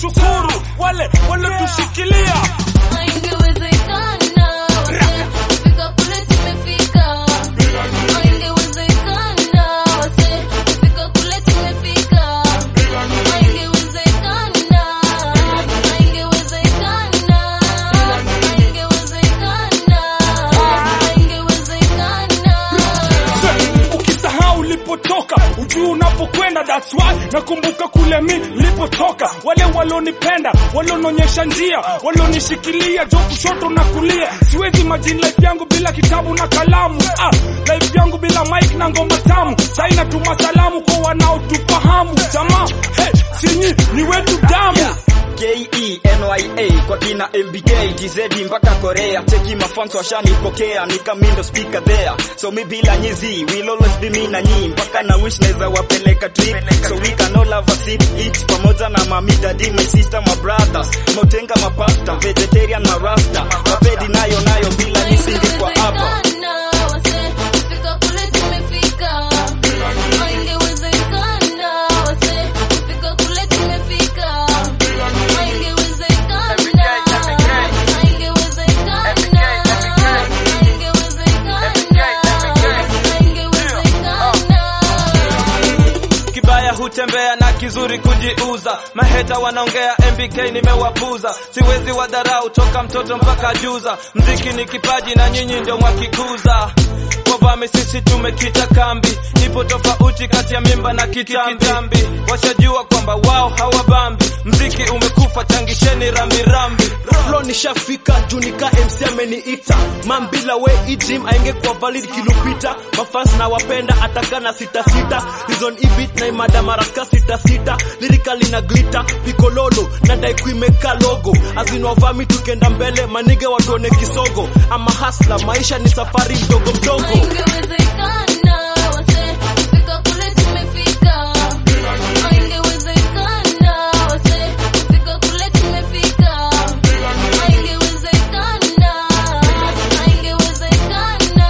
kushukuru wale waliotushikilia Haingewezekana wase kufika kule tumefika. Haingewezekana wase kufika kule tumefika. Haingewezekana, haingewezekana, haingewezekana, haingewezekana. ukisahau ulipotoka ujui unapokwenda that's why nakumbuka kule mi nilipotoka wale walionipenda waliononyesha njia walionishikilia jo kushoto na kulia siwezi majini life yangu bila kitabu na kalamu ah, life yangu bila mic na ngoma tamu sai natuma salamu kwa wanaotufahamu jamaa hey, sinyi ni wetu damu K-E-N-Y-A kwa kina MBK TZ mpaka Korea cheki mafans washanipokea nikamindo speaker there so mi bila nyizi will always be me na nyi mpaka na wish naweza wapeleka trip so we can all have a sip each pamoja na mami daddy my sister my brothers motenga mapasta vegetarian na rasta mapedi nayo nayo bila nisingekuwa hapa Haingewezekana wase kufika kule tumefika. Haingewezekana wase kufika kule tumefika. Haingewezekana, haingewezekana, haingewezekana. kibaya hutembea na kizuri kujiuza maheta wanaongea mbk nimewapuza siwezi wadharau toka mtoto mpaka juza mziki ni kipaji na nyinyi ndio mwakikuza wavami sisi tumekita kambi ipo tofauti kati ya mimba na kitambi washajua kwamba wao hawabambi mziki umekufa changisheni rambirambi Flow nishafika juu nika MC ameniita mambila we ijim aingekuwa valid kilupita mafans na wapenda atakana sita sita reason ibit na imada maraka sita sita lirikali na glita pikololo na daikuimeka logo azinwavami tukenda mbele manige watuone kisogo ama hasla maisha ni safari mdogo mdogo Haingewezekana wase kufika kule tumefika. Haingewezekana wase kufika kule tumefika. Haingewezekana, haingewezekana,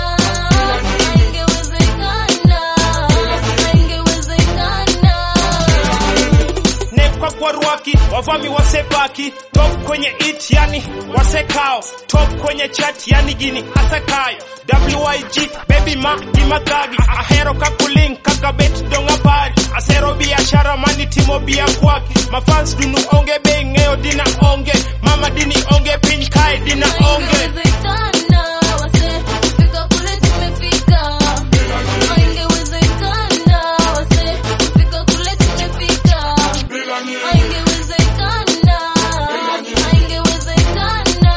haingewezekana, haingewezekana. nekwa kwa rwaki wavami wasebaki top kwenye it yani wasekao top kwenye chat yani gini asakayo wig baby ma gimadhagi ahero kakuling kaka bet donga pari asero biashara mani timo bia kwaki mafans dunu onge be ng'eyo dina onge mama dini onge piny kae dina onge Haingewezekana wase kufika kule tumefika. Haingewezekana wase kufika kule tumefika. Haingewezekana, haingewezekana,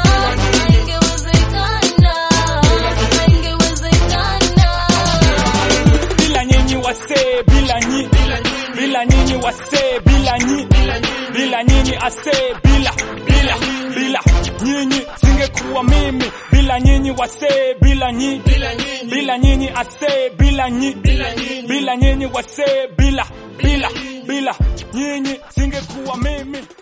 haingewezekana, haingewezekana. bila nyinyi wasee bila nyi bila nyinyi wasee bila nyi bila nyinyi asee bila bila bila nyinyi singekuwa mimi bila nyinyi wasee bila nyi bila nyinyi asee bila nyi bila nyinyi wasee bila bila bila nyinyi singekuwa mimi